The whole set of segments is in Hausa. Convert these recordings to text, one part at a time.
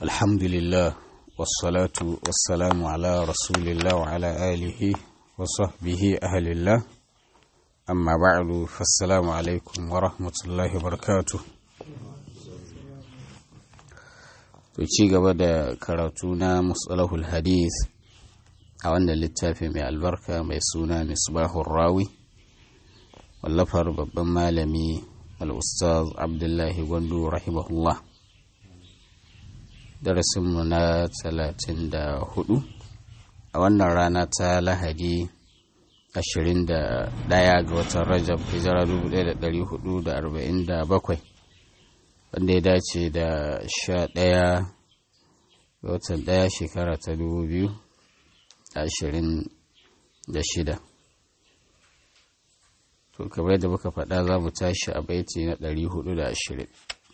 الحمد لله والصلاة والسلام على رسول الله وعلى آله وصحبه أهل الله أما بعد فالسلام عليكم ورحمة الله وبركاته ci gaba da karatu na musalahul hadith a wannan littafi mai albarka mai suna misbahun rawi wallafar babban malami al-ustaz abdullahi gwandu rahimahullah darasinmu na talatin da hudu a wannan rana ta lahadi ashirin da daya ga watan rajab hijira 1447 wanda ya dace da sha daya ga watan daya shekara ta dubu biyu ashirin da shida to kamar da muka faɗa za mu tashi a baiti na ɗari hudu da ashirin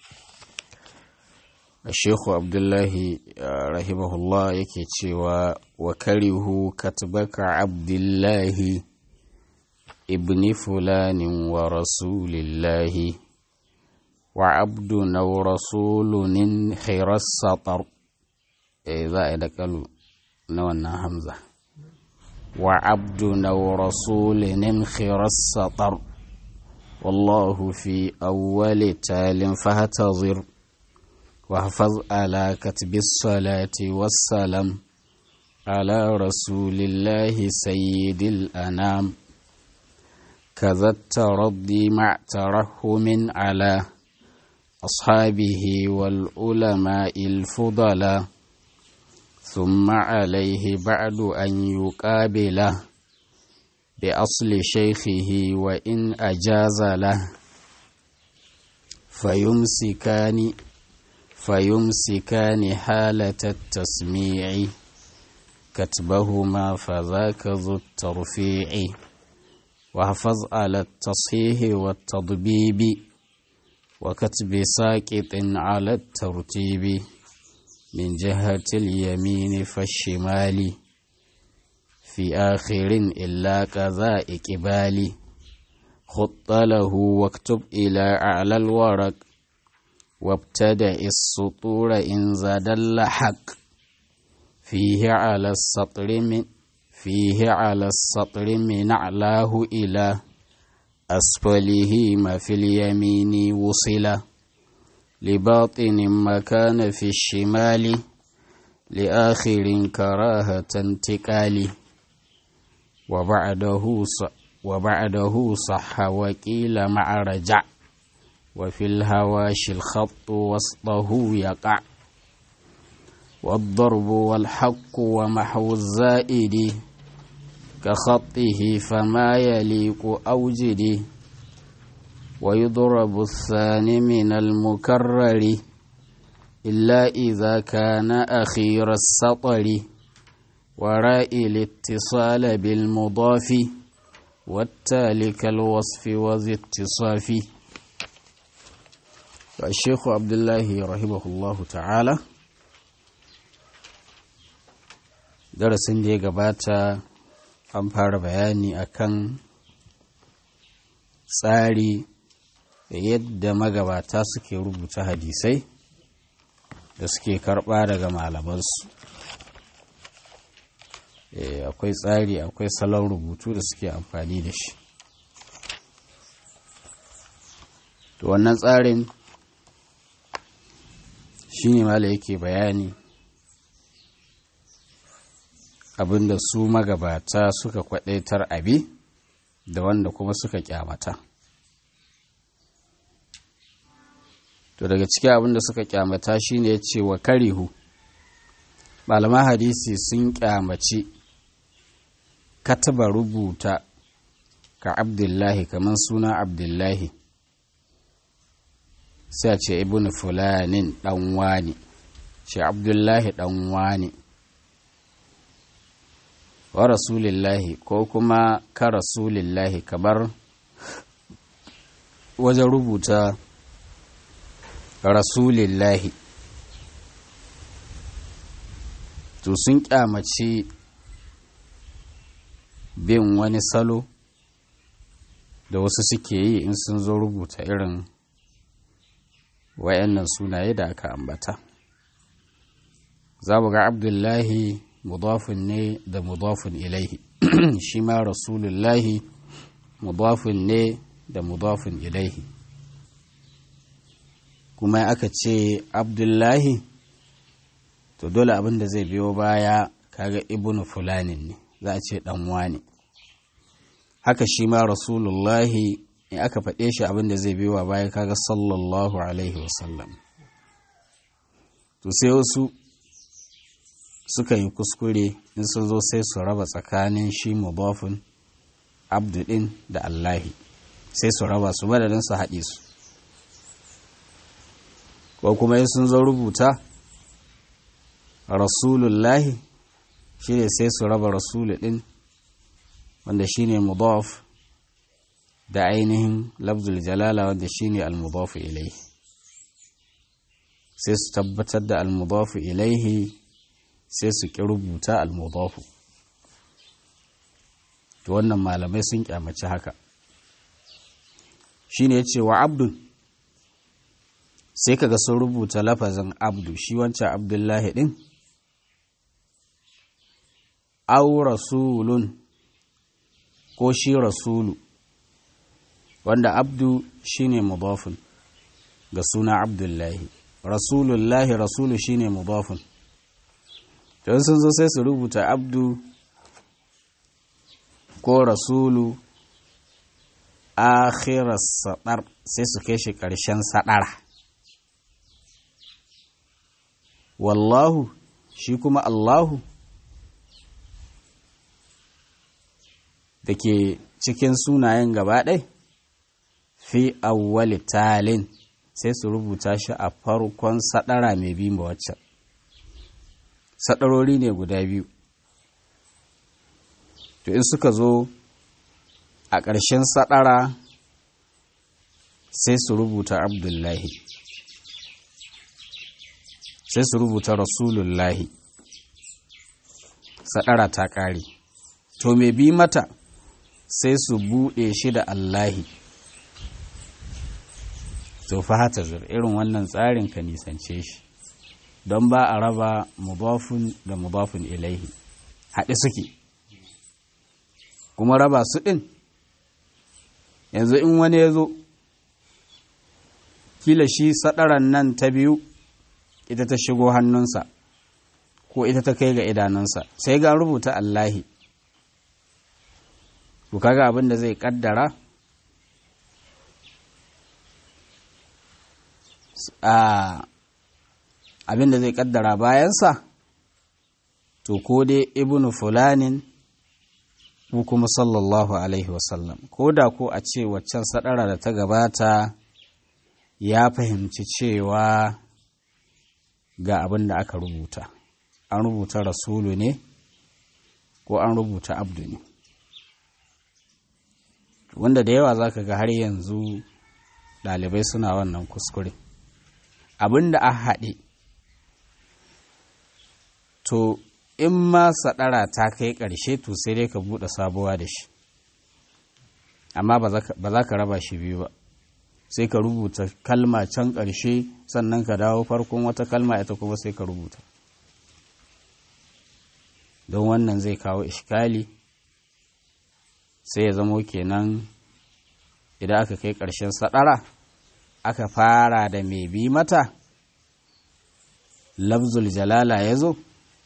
Shehu Abdullahi rahimahullah yake cewa wa karihu katbaka Abdullahi ibni fulanin wa rasulillahi wa abdu na rasulunin khairar satar e za a yi da kalu na wannan hamza wa abdu na rasulinin khairar satar wallahu fi awwali talin fahatazir واحفظ على كتب الصلاة والسلام على رسول الله سيد الأنام كذا الترضي مع ترحم على أصحابه والعلماء الفضلاء ثم عليه بعد أن يقابله بأصل شيخه وإن أجاز له فيمسكان فيمسكان حالة التسميع كتبهما فذاك ذو الترفيع واحفظ على التصحيح والتضبيب وكتب ساكت على الترتيب من جهة اليمين فالشمال في آخر إلا كذا إقبال خط له واكتب إلى أعلى الورق وابتدأ السطور إن زاد اللحق فيه على السطر من فيه على السطر من أعلاه إلى أسفله ما في اليمين وصل لباطن ما كان في الشمال لآخر كراهة انتقال وبعده وبعده صح وكيل مع رجع وفي الهواش الخط وسطه يقع والضرب والحق ومحو الزائد كخطه فما يليق أوجد ويضرب الثاني من المكرر إلا إذا كان أخير السطر وراء الاتصال بالمضاف والتالي كالوصف وذي اتصاف الشيخ عبد الله رحمه الله تعالى darasin da ya gabata an fara bayani akan tsari da yadda magabata suke rubuta hadisai da suke karɓa daga malamansu akwai tsari akwai salon rubutu da suke amfani da shi to wannan tsarin shi ne mala yake bayani abinda su magabata suka kwadaitar abi da wanda kuma suka kyamata to daga cikin abinda suka kyamata shine ya ce wa karihu malaman hadisi sun kyamaci kataba rubuta ka abdullahi kamar suna abdullahi sai a ce ibn fulanin dan wani ce abdullahi dan wani wa rasulillahi ko kuma ka rasulillahi kamar wajen rubuta rasulillahi to sun kyamaci bin wani salo da wasu suke yi in sun zo rubuta irin wayannan sunaye da aka ambata za mu ga abdullahi mudafin ne da mudafin ilaihi shi ma rasulullahi mudafin ne da mudafin ilaihi kuma aka ce abdullahi to dole abin da zai biyo baya kaga ibnu fulanin ne za a ce ɗanwa ne haka shi ma rasulullahi in aka faɗe shi abin da zai biyo baya kaga sallallahu alaihi wasallam to sai wasu suka yi kuskure in sun zo sai su raba tsakanin shi mudafin abdu ɗin da allahi sai su raba su madadin su haɗe su ko kuma in sun zo rubuta rasulullahi shi ne sai su raba rasulu ɗin wanda shi ne mudaf da ainihin lafzul jalala wanda shi ne almudafu ilaihi sai su tabbatar da almudafu ilaihi sai su ƙi rubuta almudafu to wannan malamai sun kyamaci haka shi ne ce wa abdun sai kaga sun rubuta lafazin abdu shi wancan abdullahi ɗin au rasulun ko shi rasulu wanda abdu shine mudafun ga suna abdullahi rasulullahi rasulu shine mudafun don sun zo sai su rubuta abdu ko rasulu akhirar sadar sai su kai shi ƙarshen sadara wallahu shi kuma allahu da ke cikin sunayen gaba ɗai fi awwali talin sai su rubuta shi a farkon sadara mai bi ma waccan sadarori ne guda biyu to in suka zo a ƙarshen sadara sai su rubuta abdullahi sai su rubuta rasulullahi sadara ta ƙare to mai bi mata sai su buɗe shi da Allahi. To fa hata zur irin wannan tsarin ka nisance shi, don ba a raba mubafun da mubafun ilaihi, haɗe suke. Kuma raba su ɗin, yanzu in wani ya zo, kila shi saɗaran nan ta biyu, ita ta shigo hannunsa, ko ita ta kai ga idanunsa, sai ga rubuta Allahi. to kaga abin da zai kaddara a abin da zai kaddara bayansa to ko dai ibnu fulanin ko kuma sallallahu alaihi wasallam ko da ko a ce waccan sadara da ta gabata ya fahimci cewa ga abin da aka rubuta an rubuta rasulu ne ko an rubuta abdu ne wanda da yawa za ka ga har yanzu ɗalibai suna wannan kuskure abin da a haɗe to in ma saɗara ta kai ƙarshe to sai dai ka buɗe sabuwa da shi amma ba za ka raba shi biyu ba sai ka rubuta kalma can ƙarshe sannan ka dawo farkon wata kalma ita kuma sai ka rubuta don wannan zai kawo ishkali sai ya zamo kenan idan aka kai ƙarshen saɗara aka fara da mai bi mata lafzul jalala ya zo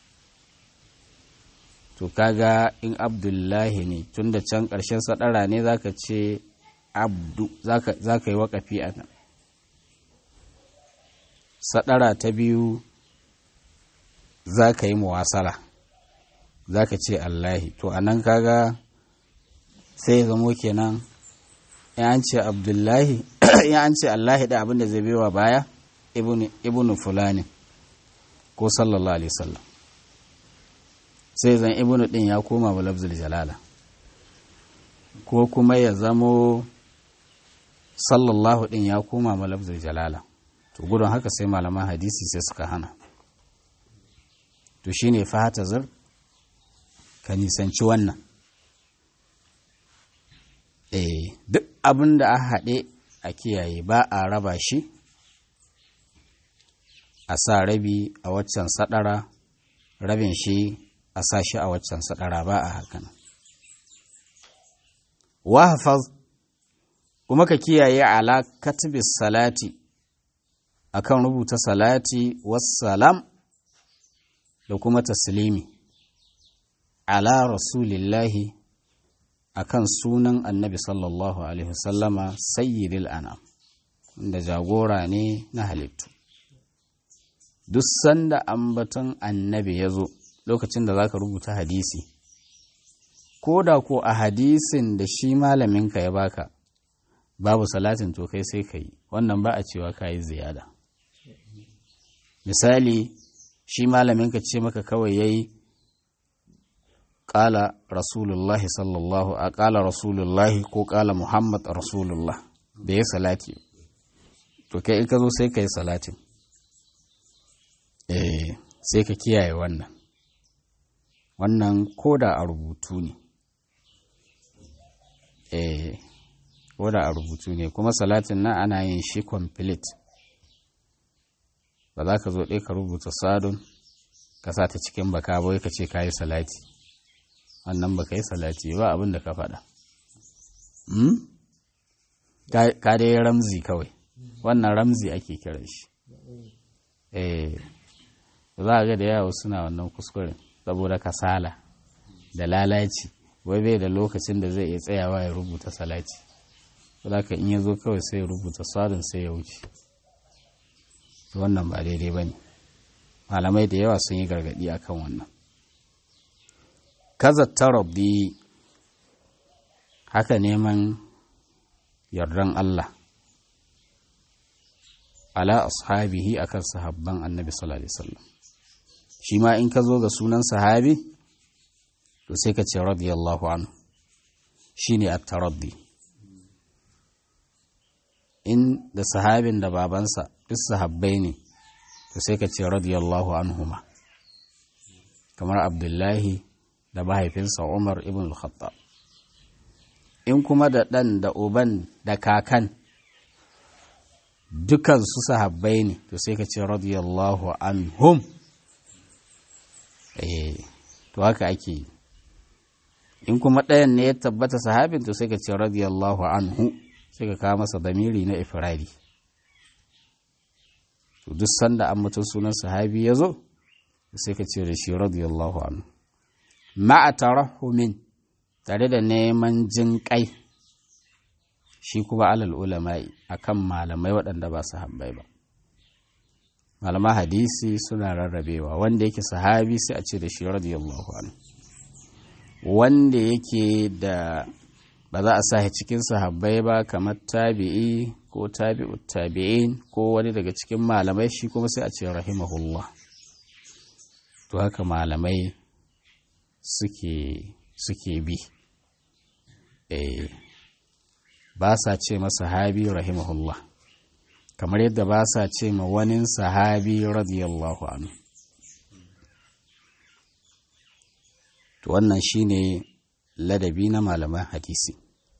to kaga in abdullahi ne tun da can ƙarshen saɗara ne za ka ce abdu za ka yi waƙafi a nan saɗara ta biyu za ka yi muwasala za ka ce allahi to a nan kaga sai ya zamo kenan in an ce abdullahi in an ce allahi da abinda zai bewa baya ibnu fulani ko sallallahu alaihi wasallam sai zan ibnu din ya koma wa lafzul jalala ko kuma ya zamo sallallahu din ya koma wa lafzul jalala to gudun haka sai malaman hadisi sai suka hana to shine fahata zar ka nisanci wannan eh duk abin da a haɗe a kiyaye ba a raba shi a sa rabi a waccan sadara rabin shi a sa shi a waccan sadara ba a hakan wahfaz kuma ka kiyaye ala katibis salati akan rubuta salati wassalam da kuma taslimi ala rasulillahi akan sunan annabi sallallahu alaihi wasallama sayyidil anam da jagora ne na halittu duk sanda ambaton annabi ya zo lokacin da za ka rubuta hadisi ko da ko a hadisin da shi malaminka ya baka babu salatin to kai sai ka yi wannan ba a cewa ka yi ziyada misali shi malaminka ce maka kawai ya yi ƙala rasulullahi sallallahu a ƙala rasulullahi ko ƙala muhammad rasulullah da ya salati to kai in ka zo sai ka yi salatin eh sai ka kiyaye wannan wannan koda a rubutu ne eh koda a rubutu ne kuma salatin nan ana yin shi complete ba za ka zo ɗaya ka rubuta sadun ka sa ta cikin baka bai ka ce ka yi salati wannan ba ka yi salati ba abin da ka faɗa ka dai ramzi kawai wannan ramzi ake kiran shi eh za a ga da yawa suna wannan kuskuren saboda kasala da lalaci wai bai da lokacin da zai iya tsayawa ya rubuta salati ka in ya zo kawai sai ya rubuta sadin sai ya wuce wannan ba daidai ba ne malamai da yawa sun yi gargadi akan wannan kaza tarabbi haka neman yardan Allah ala ashabihi akan sahabban annabi sallallahu alaihi wasallam shi ma in ka zo ga sunan sahabi to sai ka ce radiyallahu anhu shine at-taraddi in da sahabin da babansa duk sahabbai ne to sai ka ce radiyallahu anhuma kamar abdullahi da mahaifinsa umar ibn al-khattab in kuma da ɗan da uban da kakan dukansu sahabbai ne to sai ka ce radiyallahu anhum eh to haka ake yi in kuma ɗayan ne ya tabbata sahabin to sai ka ce radiyallahu anhu sai ka kawo masa damiri na ifradi to duk sanda an mutum sunan sahabi ya zo sai ka ce da shi radiyallahu anhu ma'a tarahumin tare da neman jin kai shi kuma alal ulama'i akan malamai waɗanda ba su habbai ba malaman hadisi suna rarrabewa wanda yake sahabi sai a ce da shi radiyallahu anhu wanda yake da ba za a sa cikin sahabbai ba kamar tabi'i ko tabi'u tabi'in ko wani daga cikin malamai shi kuma sai a ce rahimahullah to haka malamai suke suke bi eh ba sa ce masa sahabi rahimahullah kamar yadda ba sa ce ma wani sahabi radiyallahu anhu to wannan shine ladabi na malaman hadisi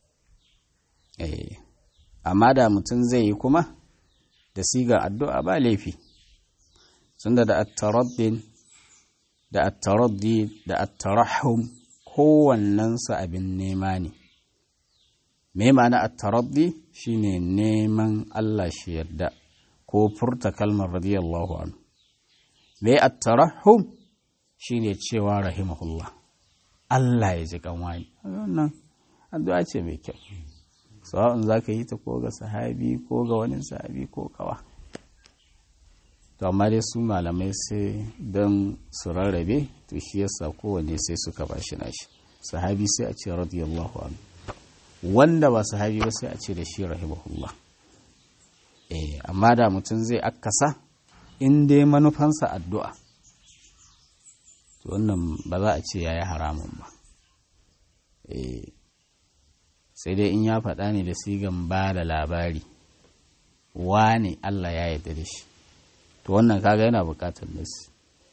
eh amma da mutum zai yi kuma da siga addu'a ba laifi tunda da at-taraddin da at-taraddi da at-tarahhum kowannensu abin nema ne me ma'ana at-taraddi shine neman Allah shi yarda ko furta kalmar radiyallahu anhu me at-tarahhum shine cewa rahimahullah Allah ya ji kanwani wannan addu'a ce mai kyau sawa'un zaka yi ta ko ga sahabi ko ga wani sahabi ko kawa to amma dai su malamai sai don su rarrabe to shi yasa kowanne sai suka bashi nashi sahabi sai a ce radiyallahu anhu wanda ba sahabi ba sai a ce da shi rahimahullah eh amma da mutum zai akasa in dai manufansa addu'a to wannan ba za a ce yayi haramun ba eh sai dai in ya faɗa ne da sigan ba da labari wane Allah ya yarda da shi to wannan kaga yana buƙatar nasi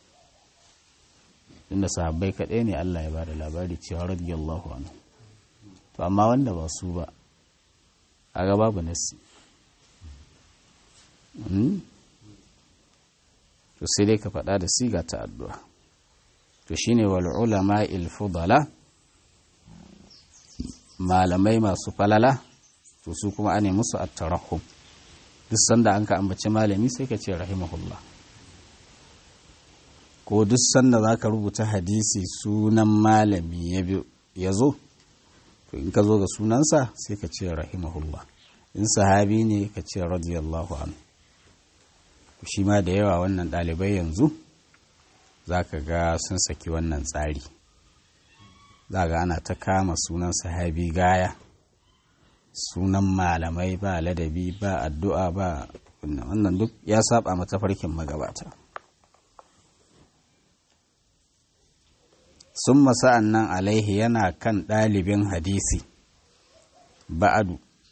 inda sahabbai kaɗai ne Allah ya ba da labari cewa radiyallahu anhu to amma wanda ba su ba kaga babu nasi to sai dai ka faɗa da siga ta addu'a to shine wal ulama il fudala malamai masu falala to su kuma ane musu at-tarahum duk sanda an ka ambaci malami sai ka ce rahimahullah ko duk sanda za ka rubuta hadisi sunan malami ya zo to in ka zo ga sunansa sai ka ce rahimahullah in sahabi ne ka ce radiyallahu anhu shi ma da yawa wannan ɗalibai yanzu za ka ga sun saki wannan tsari za ga ana ta kama sunan sahabi gaya sunan malamai ba ladabi ba addu'a ba wannan duk ya saba mata farkin magabata sun masa'an nan alaihi yana kan ɗalibin hadisi ba'adu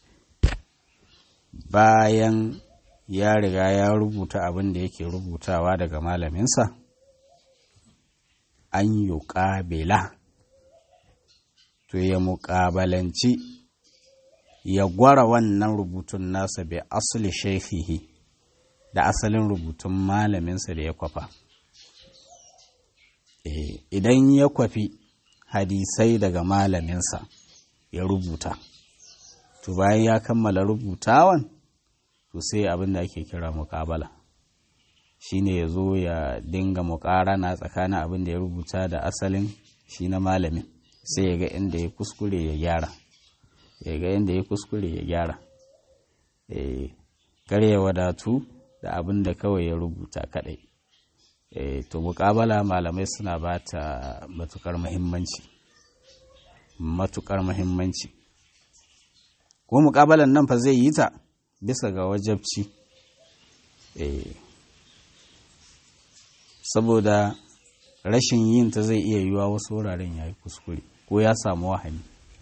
bayan ya riga ya rubuta abin da yake rubutawa daga malaminsa an yi ƙabila to ya muƙabalanci ya gwara wannan rubutun nasa bai asali shaifihi da asalin rubutun malaminsa da ya kwafa idan ya kwafi hadisai daga malaminsa ya rubuta to bayan ya kammala rubutawan to sai abin da ake kira muƙabala shine ya zo ya dinga muƙarana tsakanin abin da ya rubuta da asalin shi na malamin sai ya ga inda ya kuskure ya gyara ya ga inda ya kuskure ya gyara kar ya wadatu da abin da kawai ya rubuta kadai to muƙabala malamai suna ba ta matukar muhimmanci matukar muhimmanci ko muƙabalan nan fa zai yi ta bisa ga wajabci saboda rashin yin ta zai iya yiwa wasu wuraren ya yi kuskure ko ya samu wahani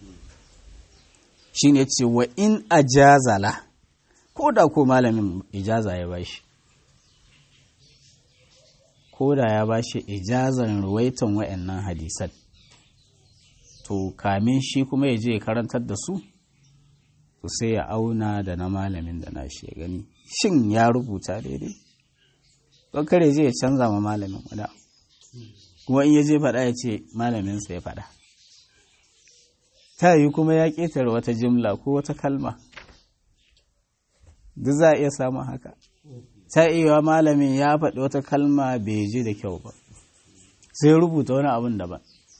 shi ne ce wa in ajazala ko da ko malamin ijaza ya bashi ko da ya bashi ijazan ruwaitan wa'annan hadisan to kamin shi kuma ya je ya karantar da su to sai ya auna da na malamin da nashi ya gani shin ya rubuta daidai don kare je ya canza ma malamin wada kuma in ya je faɗa ya ce malaminsa ya faɗa ta yi kuma ya ƙetare wata jimla ko wata kalma duk za a iya samun haka ta iya malamin ya faɗi wata kalma bai je da kyau ba sai rubuta wani abin daban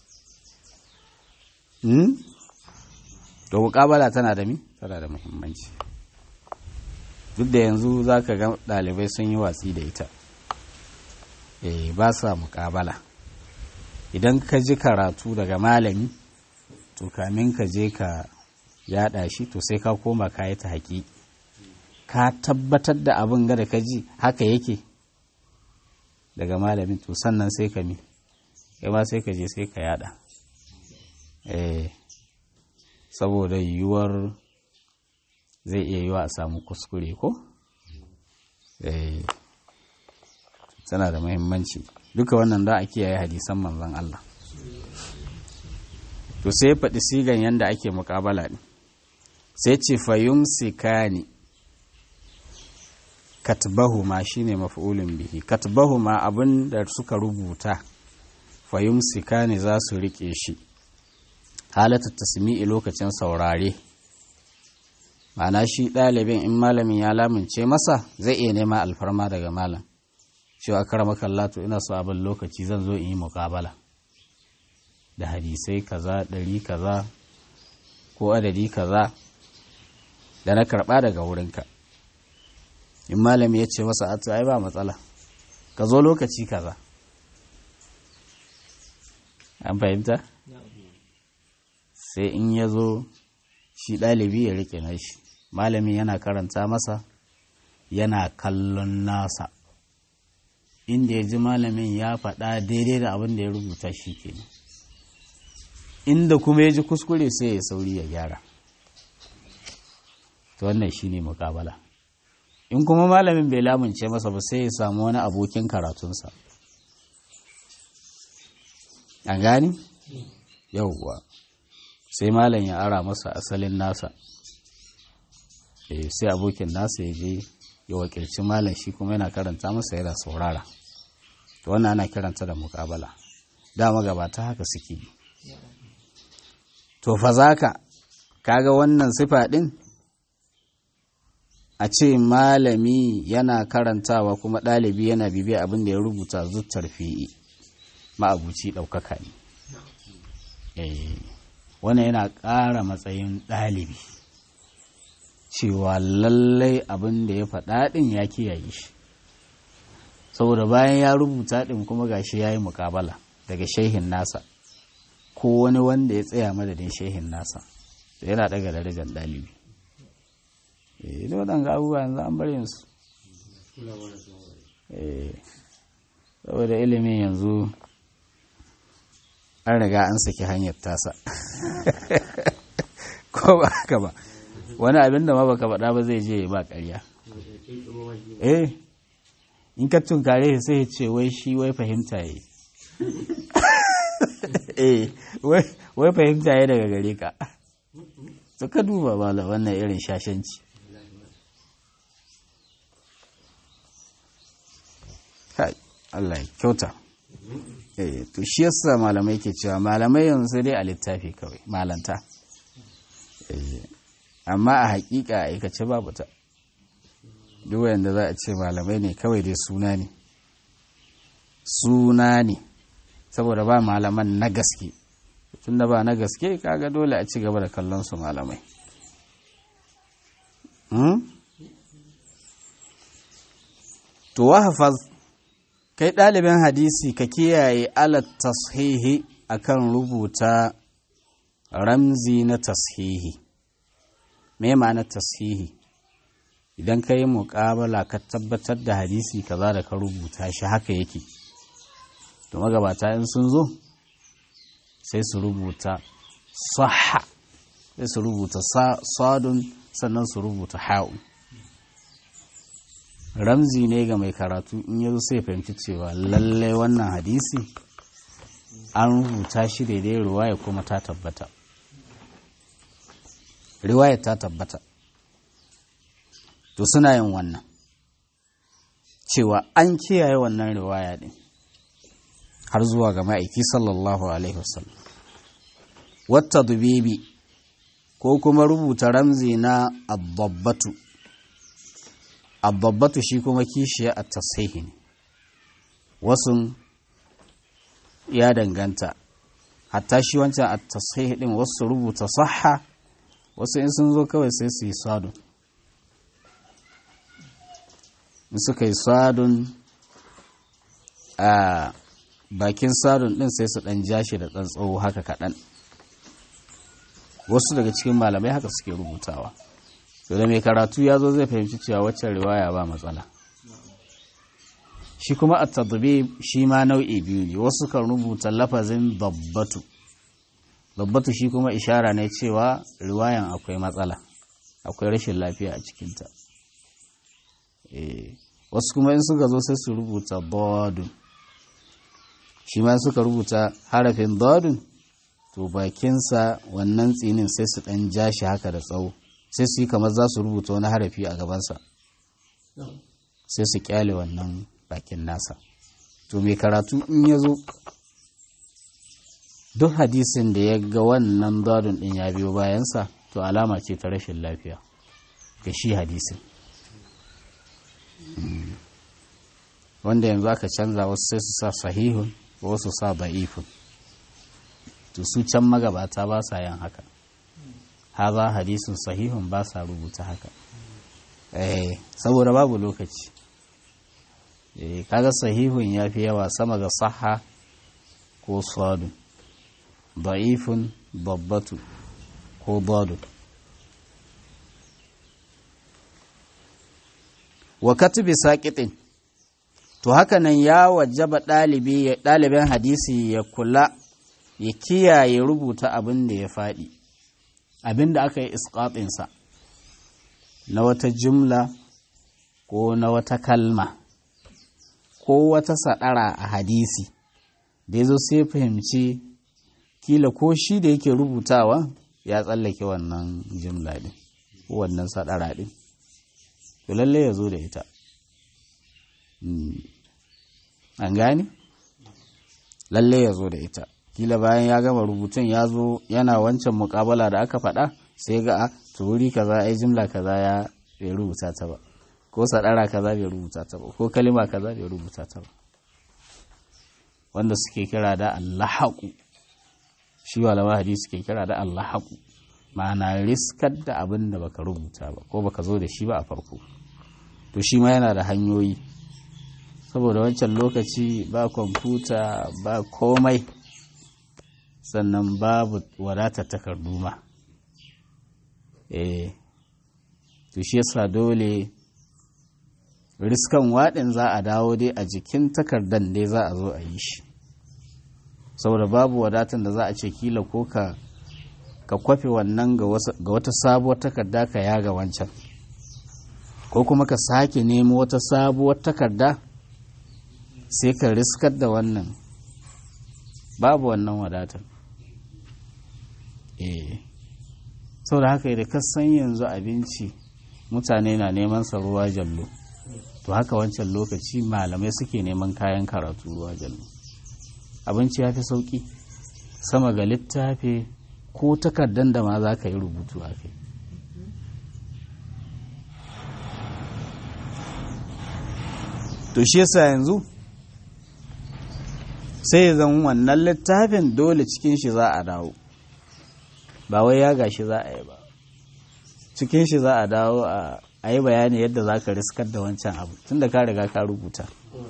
to muƙabala tana da mi tana da muhimmanci duk da yanzu za ka ga ɗalibai sun yi watsi da ita eh ba sa muƙabala idan ka ji karatu daga malami to kamin ka je ka yada shi to sai ka koma ka yi ta haƙi ka tabbatar da abin ga da ka ji haka yake daga malamin to sannan sai ka mi kai ma sai ka je sai ka yada eh saboda yiwuwar zai iya yiwa a samu kuskure ko eh tana da muhimmanci duka wannan da a kiyaye hadisan manzon Allah to sai ya faɗi sigan yadda ake muƙabala ne sai ce fayum sikani katbahu ma shine maf'ulun bihi katbahu ma abin da suka rubuta fayum sikani za su riƙe shi halatta tasmi'i lokacin saurare ma'ana shi ɗalibin in malamin ya lamince masa zai iya nema alfarma daga malam cewa karama kallatu ina so abin lokaci zan zo in yi muƙabala da hadisai kaza ɗari kaza ko adadi kaza da na karɓa daga wurinka in malami ya ce masa atu ai ba matsala ka zo lokaci kaza an fahimta sai in ya zo shi ɗalibi ya rike nashi malami yana karanta masa yana kallon nasa inda ya ji malamin ya faɗa daidai da abin da ya rubuta shi kenan inda kuma ya ji kuskure sai ya sauri ya gyara to wannan shine mukabala in kuma malamin bai lamunce masa ba sai ya samu wani abokin karatunsa an gani yauwa sai malam ya ara masa asalin nasa sai abokin nasa ya je ya wakilci malam shi kuma yana karanta masa yana saurara to wannan ana kiranta da mukabala dama gabata haka suke to fa zaka kaga wannan sifa ɗin a ce malami yana karantawa kuma ɗalibi yana bibiya abin da ya rubuta zuttar fi'i ma'abuci ɗaukaka ne wannan yana ƙara matsayin ɗalibi cewa lallai abin da ya faɗa ɗin ya kiyaye shi saboda bayan ya rubuta ɗin kuma gashi ya yi muƙabala daga shehin nasa ko wani wanda ya tsaya madadin shehin nasa yana ɗaga darajar ɗalibi eh da waɗanda abubuwa yanzu an bari su saboda ilimin yanzu an riga an saki hanyar tasa ko ba haka ba wani abin da ma baka faɗa ba zai je ba ƙarya eh in ka tunkare sai ya ce wai shi wai fahimta yi eh wai fahimta yi daga gare ka to ka duba ba wannan irin shashanci kai Allah ya kyauta eh to shi yasa malamai ke cewa malamai yanzu dai a littafi kawai malanta eh amma a hakika a aikace babu ta duk wanda za a ce malamai ne kawai dai suna ne suna ne saboda ba malaman na gaske tunda ba na gaske kaga dole a ci gaba da kallon su malamai to wahafaz kai ɗalibin hadisi ka kiyaye alat tashihi akan rubuta ramzi na tashihi me ma'ana tashihi idan ka yi muƙabala ka tabbatar da hadisi kaza da ka rubuta shi haka yake to magabata in sun zo sai su rubuta saha sai su rubuta sadun sannan su rubuta ha'un ramzi ne ga mai karatu in yazo sai fahimci cewa lallai wannan hadisi an rubuta shi daidai riwaya kuma ta tabbata riwaya ta tabbata to suna yin wannan cewa an kiyaye wannan riwaya din har zuwa ga ma'aiki sallallahu alaihi wasallam wata dubibi ko kuma rubuta ramzi na abbabbatu abbabbatu shi kuma kishiya a tasihi ne wasu ya danganta hatta shi wancan a tasihi din wasu rubuta saha wasu in sun zo kawai sai su yi sadun in suka yi sadun a bakin sadun din sai su dan jashi da ɗan tsawo haka kaɗan wasu daga cikin malamai haka suke rubutawa to da mai karatu ya zo zai fahimci cewa waccan riwaya ba matsala shi kuma a tadbib shi ma nau'i biyu ne wasu kan rubuta lafazin babbatu babbatu shi kuma ishara ne cewa riwayan akwai matsala akwai rashin lafiya a cikinta wasu kuma in suka zo sai su rubuta dadun shi ma suka rubuta harafin dadun to bakinsa wannan tsinin sai su ɗan ja shi haka da tsawo sai su yi kamar za su rubuta wani harafi a gabansa sai su kyale wannan bakin nasa to mai karatu in ya zo duk hadisin da ya ga wannan dadun ɗin ya biyo bayansa to alama ce ta rashin lafiya ga shi hadisin wanda yanzu aka canza wasu sai su sa sahihun wasu sa da'ifun to su can magabata ba sa yin haka haza hadisun sahihun ba sa rubuta haka eh saboda babu lokaci eh kaga sahihun ya fi yawa sama ga saha ko sadun da'ifun babbatu ko badu wa katubi saqitin to haka nan ya wajaba ɗalibi ɗalibin hadisi ya kula ya kiyaye rubuta abin da ya faɗi abin da aka yi isƙaɗinsa na wata jumla ko na wata kalma ko wata saɗara a hadisi da ya zo sai fahimci kila ko shi da yake rubutawa ya tsallake wannan jumla ɗin ko wannan saɗara ɗin to lalle ya zo da ita an gane lalle ya zo da ita kila bayan ya gama rubutun ya zo yana wancan mukabala da aka faɗa sai ga a to wuri kaza ai jimla kaza ya bai rubuta ta ba ko sadara kaza bai rubuta ta ba ko kalima kaza bai rubuta ta ba wanda suke kira da allahaqu shi malama hadisi suke kira da allahaqu ma'ana riskar da abin da baka rubuta ba ko baka zo da shi ba a farko to shi ma yana da hanyoyi saboda wancan lokaci ba kwamfuta ba komai sannan babu wadatar takardu ma eh to shi yasa dole riskan waɗin za a dawo dai a jikin takardan dai za a zo a yi shi saboda babu wadatan da za a ce kila ko ka ka kwafe wannan ga wata sabuwar takarda ka yaga wancan ko kuma ka sake nemo wata sabuwar takarda sai ka riskar da wannan babu wannan wadatar eh saboda haka da kasan yanzu abinci mutane na neman sa ruwa jallo to haka wancan lokaci malamai suke neman kayan karatu ruwa jallo abinci ya fi sauki sama ga littafi ko takardan da ma za ka yi rubutu a kai to shi yasa yanzu sai zan wannan littafin dole cikin shi za a dawo ba wai ya gashi za a yi ba cikin shi za a dawo a yi bayani yadda za ka riskar da wancan abu tun da ka riga ka rubuta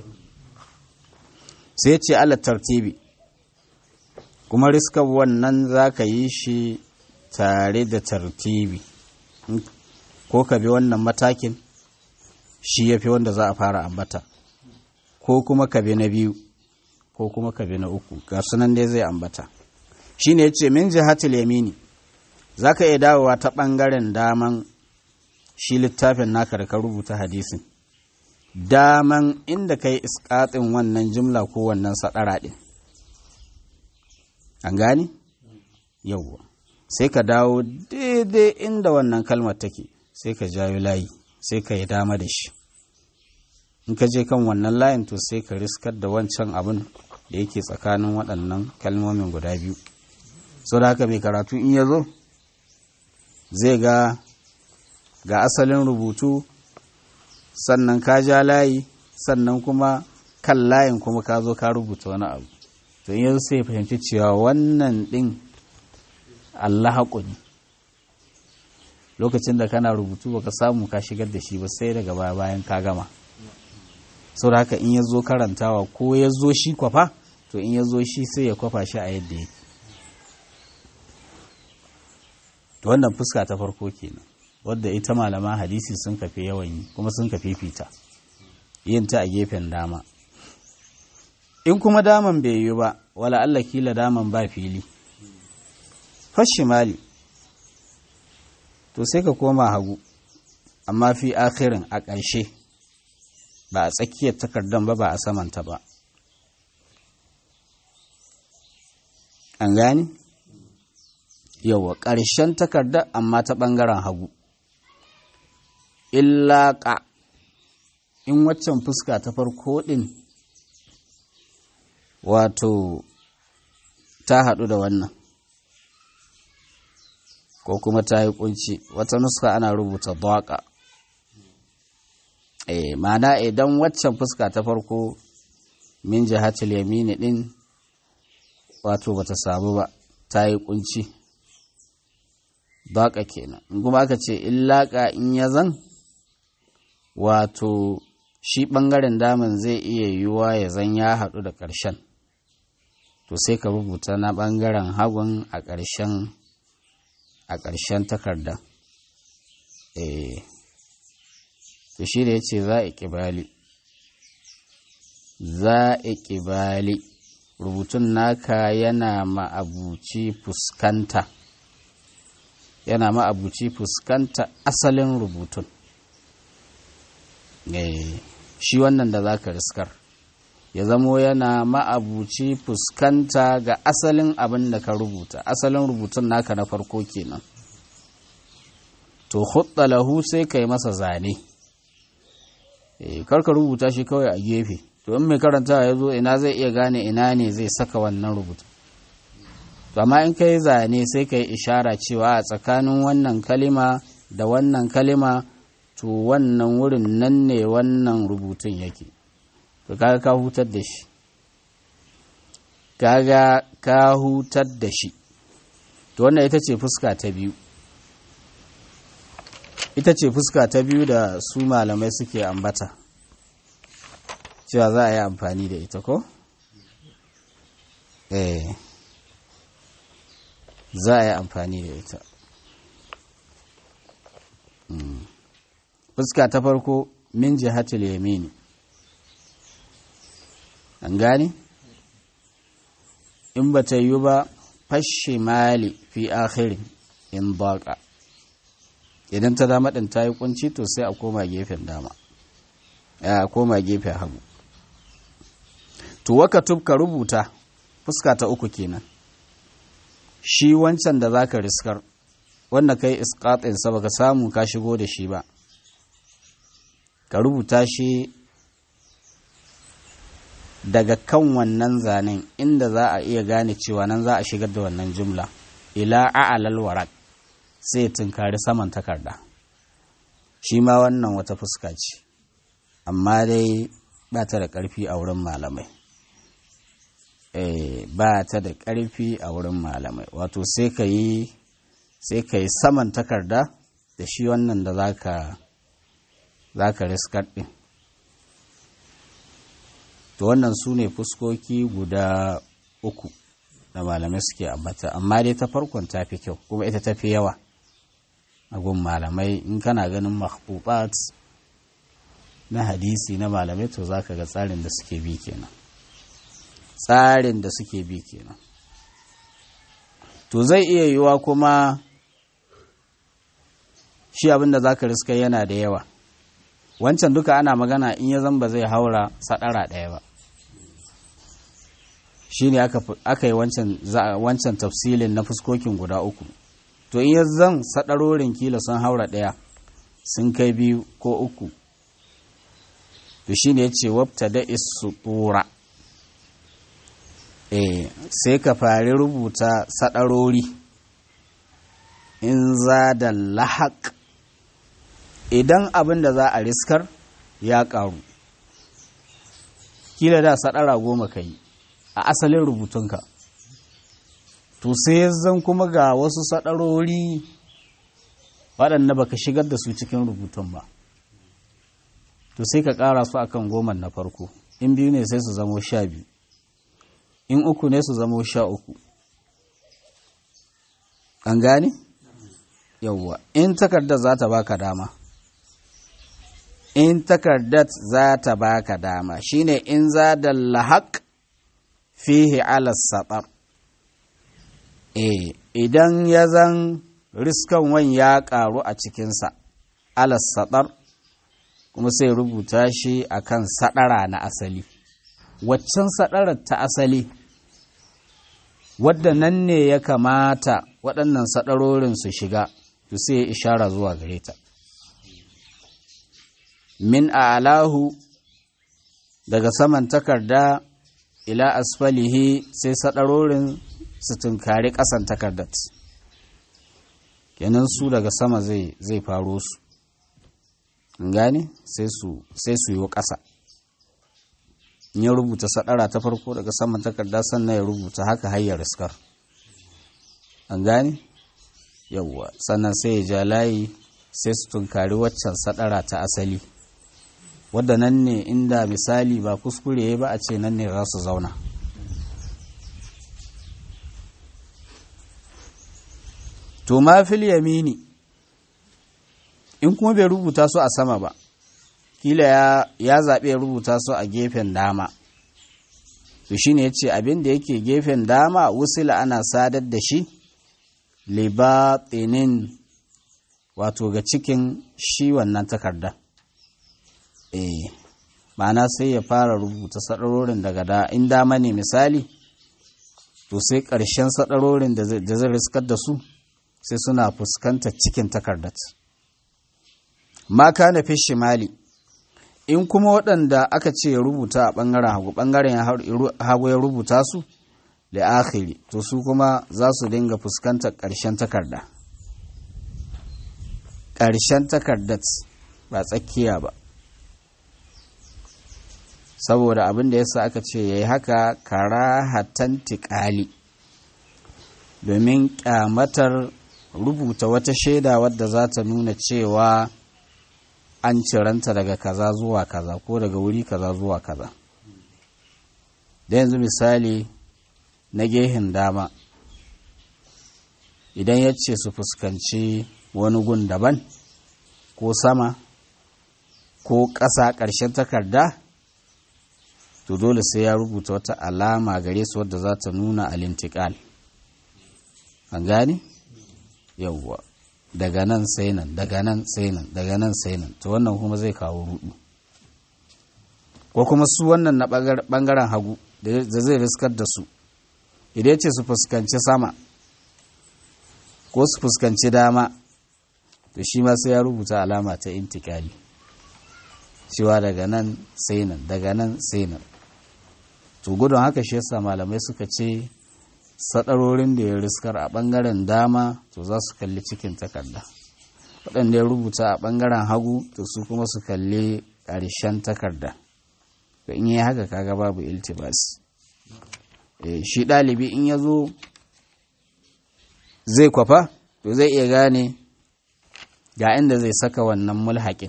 sai ce ala tartibi kuma riskar wannan za ka yi shi tare da tartibi ko ka bi wannan matakin shi ya fi wanda za a fara ambata ko kuma ka bi na biyu ko kuma ka bi na uku ga sunan dai zai ambata shi ne ce min jihatul yamini za ka iya dawowa ta ɓangaren daman shi littafin naka da ka rubuta hadisin daman inda ka yi iskatin wannan jimla ko wannan saɗara ɗin an gani yauwa sai ka dawo daidai inda wannan kalmar take sai ka jayo layi sai ka yi dama da shi in ka je kan wannan layin to sai ka riskar da wancan abin da yake tsakanin waɗannan kalmomin guda biyu sau da haka mai karatu in ya zo zai ga ga asalin rubutu sannan ka ja layi sannan kuma kan layin kuma ka zo ka rubuta wani abu to in yanzu sai fahimci cewa wannan ɗin Allah ne lokacin da kana rubutu baka samu ka shigar da shi ba sai daga baya bayan ka gama sau da haka in ya zo karantawa ko ya zo shi kwafa to in ya zo shi sai ya kwafa shi a yadda yake to wannan fuska ta farko kenan wadda ita malama hadisi sun kafe yawan yi kuma sun kafe fita yin ta a gefen dama in kuma daman bai yi ba wala Allah kila daman ba fili fashimali to sai ka koma hagu amma fi akhirin a ƙarshe ba a tsakiyar takardar ba ba a samanta ba an gani yawa ƙarshen takardar amma ta ɓangaren hagu illaƙa in waccan fuska ta farko ɗin wato ta haɗu da wannan ko kuma ta yi kunci wata nuska ana rubuta daƙa eh mana idan waccan fuska ta farko min jihatul yamini din wato bata samu ba ta yi kunci daƙa kenan in kuma aka ce illaƙa in ya zan wato shi ɓangaren daman zai iya yiwuwa ya zan ya haɗu da ƙarshen to sai ka rubuta na ɓangaren hagun a ƙarshen a ƙarshen takarda eh to shi da ya ce za a ƙibali za a ƙibali rubutun naka yana ma'abuci fuskanta yana ma'abuci fuskanta asalin rubutun eh shi wannan da za ka riskar ya zamo yana ma'abuci fuskanta ga asalin abin da ka rubuta asalin rubutun naka na farko kenan to lahu sai ka yi masa zane e, karka rubuta shi kawai a gefe to in mai karanta ya zo ina zai iya gane ina ne zai saka wannan rubutu to amma in ka yi zane sai ka yi ishara cewa a tsakanin wannan kalima da wannan kalima to wannan wurin nan ne wannan rubutun yake to kaga ka hutar da shi kaga ka hutar da shi to wannan ita ce fuska ta biyu ita ce fuska ta biyu da su malamai suke ambata cewa za a yi amfani da ita ko? eh za a yi amfani da ita fuska ta farko min jihatul yamini an gani in ba ta yi ba fashe mali fi akhirin in baka idan ta dama ɗin ta yi kunci to sai a koma gefen dama a koma gefen hagu to waka tubka rubuta fuska ta uku kenan shi wancan da zaka riskar wanda kai iskatinsa baka samu ka shigo da shi ba ka rubuta shi daga kan wannan zanen inda za a iya gane cewa nan za a shigar da wannan jumla ila a'alal warak sai tunkari saman takarda shi ma wannan wata fuska ce amma dai ba ta da ƙarfi a wurin malamai ba ta da ƙarfi a wurin malamai wato sai ka yi sai ka yi saman takarda da shi wannan da za ka riskar ɗin to wannan su ne fuskoki guda uku da malamai suke ambata amma dai ta farkon ta fi kyau kuma ita ta fi yawa a gun malamai in kana ganin mahbubat na hadisi na malamai to za ka ga tsarin da suke bi kenan tsarin da suke bi kenan to zai iya yiwa kuma shi abin da za ka riska yana da yawa wancan duka ana magana in ya zamba zai haura sadara ɗaya ba shi ne aka yi wancan tafsilin na fuskokin guda uku to in ya zan sadarorin kila sun haura ɗaya sun kai biyu ko uku to shi ne ya ce wabta da isu tura e sai ka fari rubuta sadarori in za da lahaq idan abin da za a riskar ya ƙaru kila da sadara goma ka yi a asalin rubutunka to sai zan kuma ga wasu sadarori waɗanda baka shigar da su cikin rubutun ba to sai ka ƙara su akan goman na farko in biyu ne sai su zamo sha biyu in uku ne su zamo sha uku an gane? yawwa in takardar za ta baka dama in takardar za ta baka dama shine in za da lahaq fihi ala saɓar e idan ya zan riskan wan ya ƙaru a cikinsa ala saɓar kuma sai rubuta shi akan saɗara na asali waccan saɗarar ta asali wadda nan ne ya kamata waɗannan saɗarorin su shiga to sai ya ishara zuwa gare ta min a'lahu daga saman takarda ila asfalihi sai saɗarorin su tunkari ƙasan takardar kenan su daga sama zai zai faro su gane sai su yi ƙasa in ya rubuta saɗara ta farko daga saman takarda sannan ya rubuta haka hayyar riskar an gane yawwa sannan sai ya ja layi sai su tunkari waccan saɗara ta asali wadda nan ne inda misali ba kuskure ba a ce nan ne za su zauna to ma fil yamini in kuma bai rubuta su a sama ba kila ya, ya zaɓe ya rubuta su a gefen dama to shine ya ce abin da yake gefen dama wusila ana sadar da shi libatinin wato ga cikin shi wannan takarda eh ma'ana sai ya fara rubuta sadarorin daga da in dama ne misali to sai ƙarshen sadarorin da zai riskar da su sai suna fuskantar cikin takardar ma kana fi shimali in kuma waɗanda aka ce ya rubuta a ɓangaren hagu ɓangaren hagu ya rubuta su da akhiri to su kuma za su dinga fuskantar ƙarshen takarda ƙarshen takardar ba tsakiya ba saboda abin da yasa aka ce ya yi haka karahatan tiƙali domin ƙyamatar rubuta wata shaida wadda za ta nuna cewa an ciranta daga kaza zuwa kaza ko daga wuri kaza zuwa kaza da yanzu misali na gehen dama idan ya ce su fuskanci wani gun daban ko sama ko ƙasa ƙarshen takarda to dole sai ya rubuta wata alama gare su wadda za ta nuna alintikal an gane yauwa daga nan sai nan daga nan sai nan daga nan sai nan to wannan kuma zai kawo rudu ko kuma su wannan na bangaren hagu da zai riskar da su idan ce su fuskanci sama ko su fuskanci dama to shi ma sai ya rubuta alama ta intikali cewa daga nan sai nan daga nan sai nan to gudun haka shi yasa malamai suka ce sadarorin da ya riskar a ɓangaren dama to za su kalli cikin takarda waɗanda ya rubuta a ɓangaren hagu to su kuma su kalli ƙarshen takarda to in yi haka kaga babu iltibas shi ɗalibi in ya zo zai kwafa to zai iya gane ga inda zai saka wannan mulhaƙin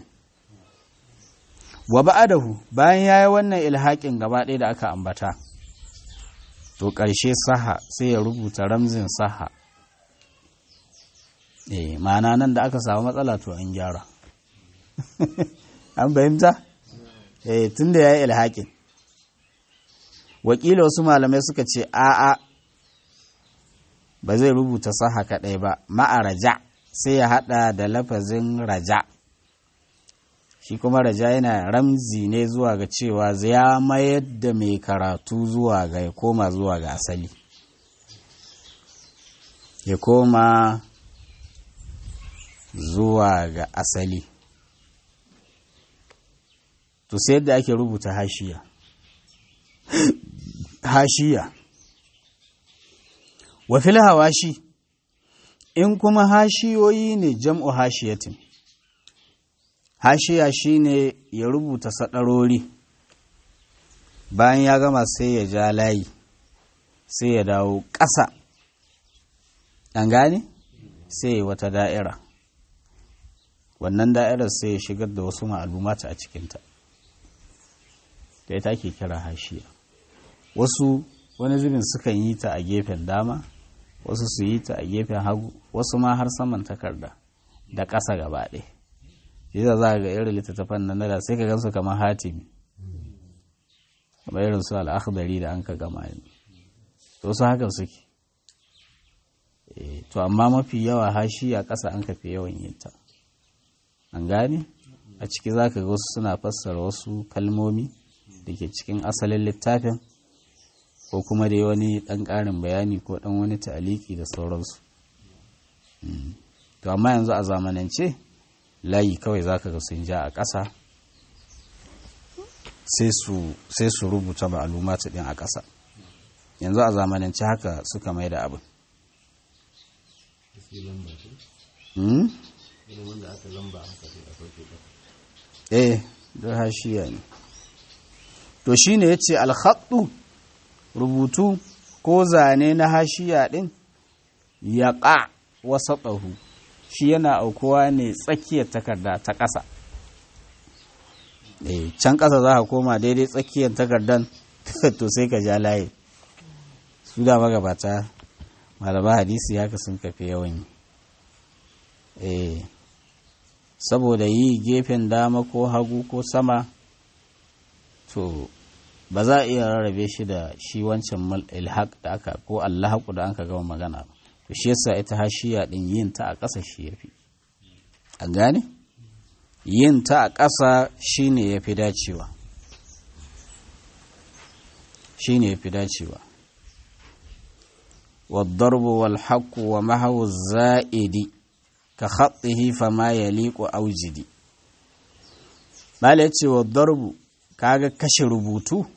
wa ba'adahu bayan ya yi wannan ilhaƙin gaba ɗaya da aka ambata to ƙarshe saha sai ya rubuta ramzin saha eh ma'ana nan da aka samu matsala to an gyara an fahimta eh tunda ya yi ilhaƙin wakila wasu malamai suka ce a'a ba zai rubuta saha kaɗai ba ma'a raja sai ya haɗa da lafazin raja shi kuma raja yana ramzi ne zuwa ga cewa ya mayar da mai karatu zuwa ga ya koma zuwa ga asali ya koma zuwa ga asali to sai yadda ake rubuta hashiya hashiya wa fil hawashi in kuma hashiyoyi ne jam'u hashiyatin hashiya shine ya rubuta sadarori bayan ya gama sai ya ja layi sai ya dawo ƙasa an gane sai ya wata da'ira wannan da'irar sai ya shigar da wasu ma'alumata a cikinta da ita ake kira hashiya wasu wani zubin sukan yi ta a gefen dama wasu su yi ta a gefen hagu wasu ma har saman takarda da ƙasa gaba ɗaya yadda za ga irin littattafan nan da sai ka gansu kamar hatimi kamar irin su al'akhdari da an ka gama yanzu to su haka suke to amma mafi yawa hashi a ƙasa an kafe yawan yin ta an gane a ciki za ka ga wasu suna fassara wasu kalmomi da ke cikin asalin littafin ko kuma dai wani ɗan ƙarin bayani ko ɗan wani ta'aliki da sauransu to amma yanzu a zamanance layi kawai za ka ga sun ja a ƙasa sai su rubuta ma'alumatu ɗin a ƙasa yanzu a zamanance haka suka mai da abin eh da hashiya ne to shi ne ya ce alhaɗu rubutu ko zane na hashiya ɗin ya ƙa wasa ɗahu shi yana aukuwa ne tsakiyar takarda ta ƙasa can ƙasa za ka koma daidai tsakiyar takardan to sai ka ja layi su da magabata malama hadisi haka sun kafe yawan yi saboda yi gefen dama ko hagu ko sama to ba za a iya rarrabe shi da shi wancan ilhaq da aka ko allahaku da aka gama magana ba to shi yasa ita hashiya din yin ta a ƙasa shi yafi an gane yin ta a ƙasa shine yafi dacewa shine yafi dacewa والضرب والحق ومحو الزائد كخطه فما يليق أوجدي Bala ya ce wa darbu kaga kashe rubutu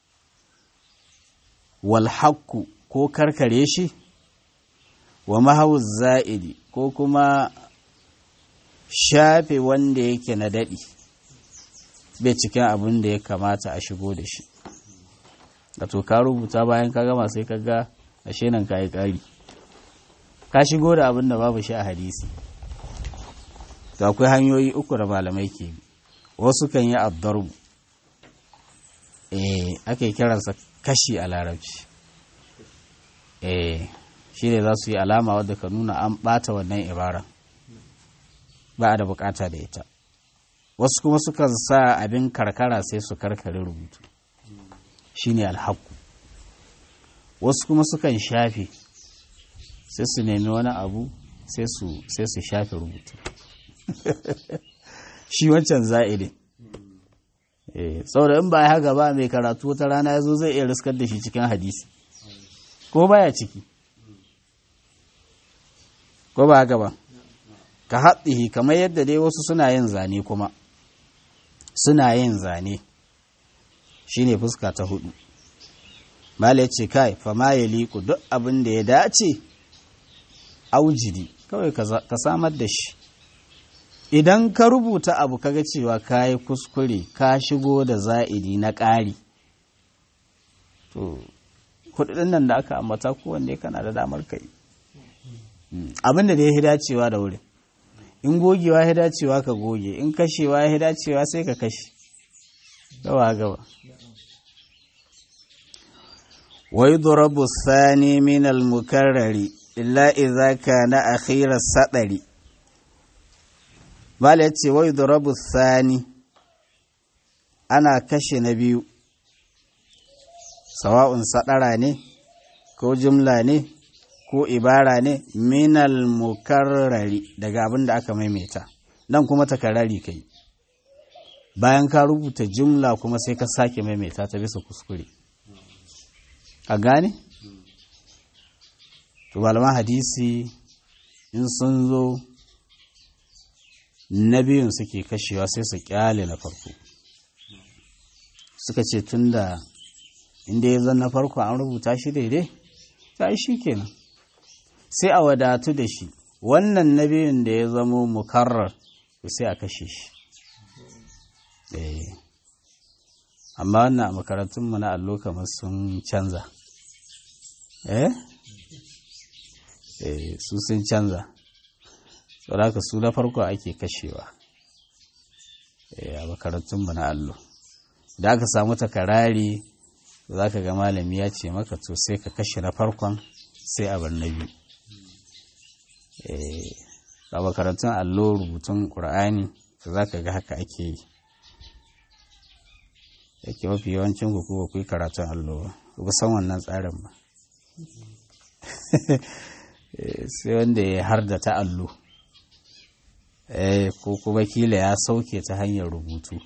wal haqqu ko karkare shi wa mahawuz za'idi ko kuma shafe wanda yake na daɗi bai cikin abin da ya kamata a shigo da shi to ka rubuta bayan ka gama sai ka ga ashe nan ka yi ƙari ka shigo da abin da babu shi a hadisi to akwai hanyoyi uku da malamai ke bi wasu kan yi addarbu eh ake kiransa kashi a larabci eh shi ne za su yi alama wadda ka nuna an ɓata wannan ibara ba a da bukata da ita wasu kuma sukan sa abin karkara sai su karkare rubutu shi ne alhaku wasu kuma sukan shafe sai su nemi wani abu sai su shafe rubutu shi wancan za'idin saboda in ba ya haka ba mai karatu wata rana ya zo zai iya riskar da shi cikin hadisi ko baya ciki ko ba haka ba ka haɗihi kamar yadda dai wasu suna yin zane kuma suna yin zane shine fuska ta hudu mala ya ce kai fama ya liku duk abin da ya dace aujidi kawai ka samar da shi idan ka rubuta abu kaga cewa ka yi kuskure ka shigo da za'idi na ƙari to kudin nan da aka ambata kowanne kana da damar kai abin da ya dacewa da wurin in gogewa ya dacewa ka goge in kashewa ya dacewa sai ka kashe gawa gaba wai durabu sani min al-mukarrari illa idza kana akhira sadari bala yace wai durabu sani ana kashe na biyu sawa'un sadara ne ko jumla ne ko ibara ne minal mukarrari daga abin da aka maimaita nan kuma takarari kai bayan ka rubuta jumla kuma sai ka sake maimaita ta bisa kuskure a gane? to malaman hadisi in sun zo na biyun suke kashewa sai su kyale na farko suka ce tunda inda ya zan na farko an rubuta shi daidai ta shi kenan sai a wadatu da shi wannan na biyun da ya zamo mukarrar sai a kashe shi amma wannan a makarantunmu na allo kamar sun canza eh su sun canza saboda su na farko ake kashewa a makarantunmu na allo da aka samu takarari za ka ga malami ya ce maka to sai ka kashe na farkon sai a bar na biyu a makarantun allo rubutun ƙur'ani za ka ga haka ake yi yake mafi yawancin ku kuwa ku yi karatun allo ba san wannan tsarin ba sai wanda ya har da ta allo ko kuma kila ya sauke ta hanyar rubutu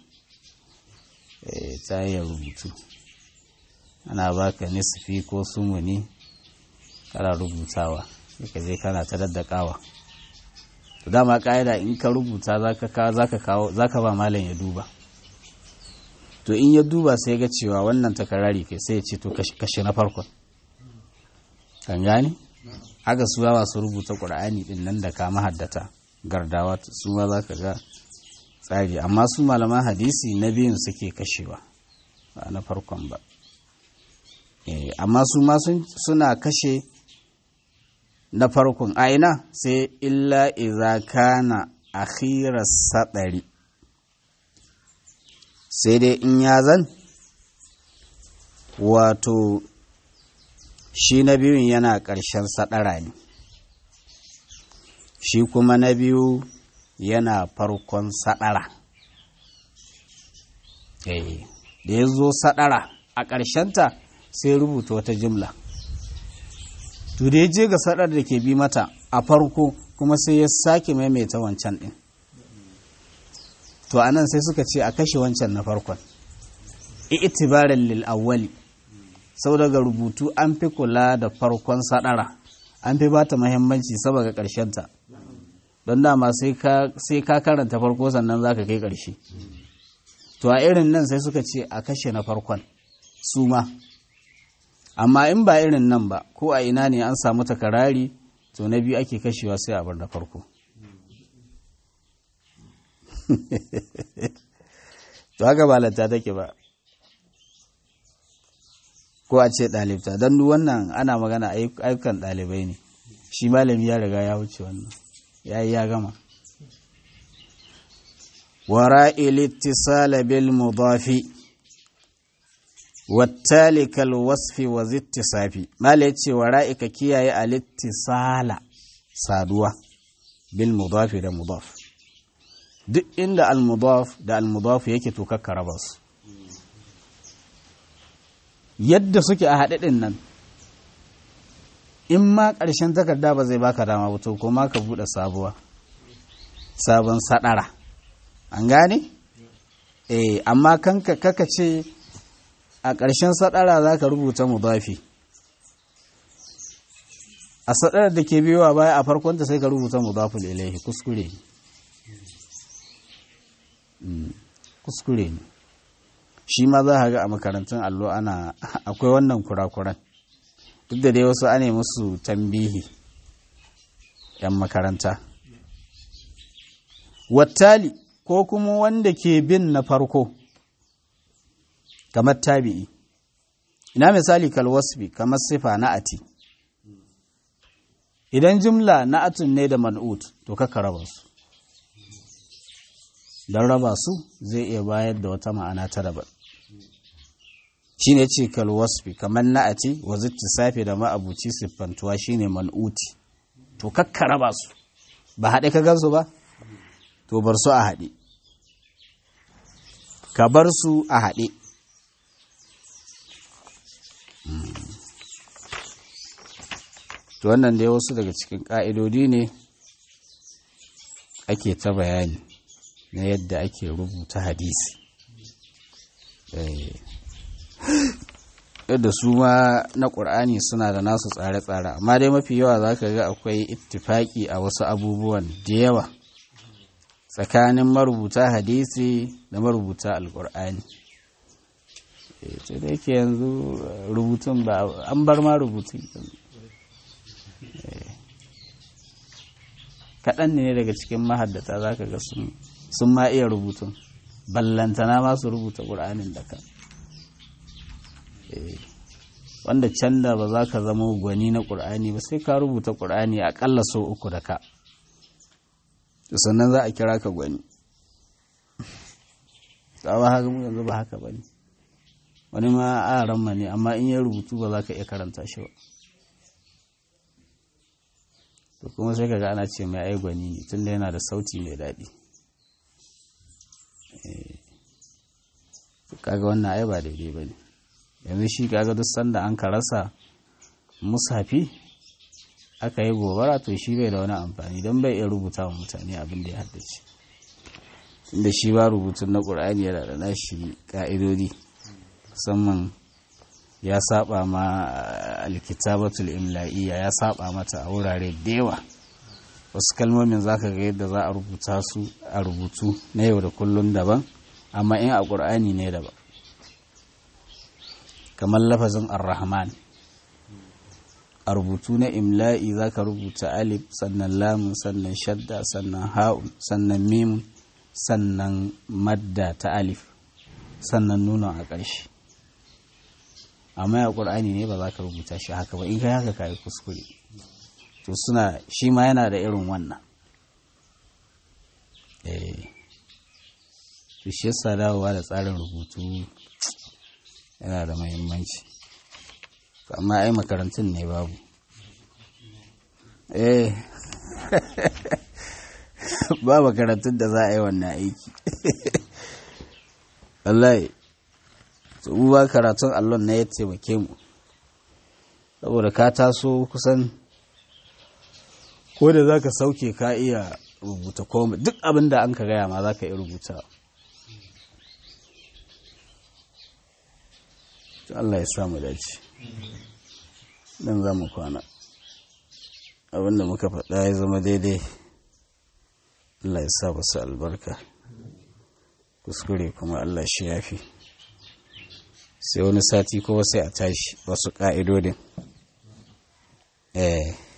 ta hanyar rubutu ana baka nisfi ko sumuni kana rubutawa ka je kana ta daddakawa to dama ka'ida in ka rubuta zaka kawo zaka ba malam ya duba to in ya duba sai ga cewa wannan takarari kai sai ya ce to kashe na farkon kan gane aka su ba su rubuta qur'ani din nan da ka mahaddata gardawa su ma zaka ga tsari amma su malaman hadisi na biyun suke kashewa ba na farkon ba amma su ma suna kashe na farkon aina sai illa iza kana akhirar sadari sai dai in ya zan wato shi na biyun yana ƙarshen sadara ne shi kuma na biyu yana farkon sadara da ya zo sadara a ƙarshenta sai rubuta wata jimla to da ya je ga sadar da ke bi mata a farko kuma sai ya sake maimaita wancan ɗin to anan sai suka ce a kashe wancan na farkon itibarin lil awwali sau daga rubutu an fi kula da farkon sadara an fi bata muhimmanci saboda ta don dama sai ka karanta farko sannan za ka kai ƙarshe to a irin nan sai suka ce a kashe na farkon su ma amma in ba irin nan ba ko a ina ne an samu takarari to na biyu ake kashewa sai a bar na farko to haka ba lanta take ba ko a ce ɗalibta don duk wannan ana magana ayyukan ɗalibai ne shi malami ya riga ya wuce wannan ya yi ya gama ورائل اتصال بالمضاف والتالي كالوصف وذي اتصاف ما ليتي ورائك كياي الاتصال سادوا بالمضاف ده مضاف duk inda al-mudaf da al-mudaf yake to kakkara ba su yadda suke a haɗe ɗin nan in ma ƙarshen takarda ba zai baka dama ba to kuma ka buɗe sabuwa sabon saɗara an gane? eh amma kanka kaka ce a ƙarshen saɗara za ka rubuta mudafi a saɗarar da ke biyowa baya a farkonta sai ka rubuta mudaful ilaihi kuskure ne kuskure ne shi ma za a ga a makarantun allo ana akwai wannan kurakuran duk da dai wasu ane musu tambihi 'yan makaranta wattali ko kuma wanda ke bin na farko kamar tabi'i ina misali kalwasbi kamar sifa na ati idan jumla na atun ne da man'ut to kaka raba su don raba su zai iya bayar da wata ma'ana ta daban shi ne ce kalwasbi kamar na ati wa safe da ma'abuci siffantuwa shine man'uti to kakka raba su ba haɗe ka gansu ba to bar su a haɗe ka bar su a haɗe to wannan dai wasu daga cikin ƙa'idodi ne ake ta bayani na yadda ake rubuta hadisi yadda su ma na ƙur'ani suna da nasu tsare-tsare amma dai mafi yawa za ka ga akwai ittifaki a wasu abubuwan da yawa tsakanin marubuta hadisi da marubuta alkur'ani ce da yake yanzu rubutun ba an bar ma rubutun kaɗan ne daga cikin mahaddata za ka ga sun ma iya rubutun ballantana ma su rubuta ƙur'anin da ka wanda can da ba za ka zama gwani na ƙur'ani ba sai ka rubuta ƙur'ani aƙalla so uku da ka sannan za a kira ka gwani tsawa haka mu yanzu ba haka ba ne wani ma a ramma ne amma in ya rubutu ba za ka iya karanta shi ba to kuma sai kaga ana ce mai ai gwani ne tunda yana da sauti mai daɗi kaga wannan ai ba daidai ba ne yanzu shi kaga duk sanda an ka rasa musafi aka yi gobara to shi bai da wani amfani don bai iya rubuta wa mutane abin da ya haddace inda shi ba rubutun na ƙur'ani yana da nashi ƙa'idodi musamman ya saba ma alkitabatul imla'iyya ya saba mata a wurare da yawa wasu kalmomin zaka ga yadda za a rubuta su a rubutu na yau da kullun daban amma in a ƙur'ani ne daban kamar lafazin ar-rahman a rubutu na imla'i za ka rubuta alif sannan lamun sannan shadda sannan ha'un sannan mimun sannan madda ta alif sannan nuna a ƙarshe amma ya ƙur'ani ne ba za ka rubuta shi haka ba in kai haka ka yi kuskure to suna shi ma yana da irin wannan to shi yasa dawowa da tsarin rubutu yana da mahimmanci amma ai makarantun ne babu eh ba makarantun da za a yi wannan aiki wallahi to ba karatun allon na ya taimake mu saboda ka taso kusan ko da za ka sauke ka iya rubuta komai duk abin da an ka gaya ma za ka iya rubuta Allah ya samu dace dan za mu kwana abinda muka faɗa ya zama daidai Allah ya sa basu albarka kuskure kuma Allah shi yafi sai wani sati kuma sai a tashi wasu ƙa'idodin eh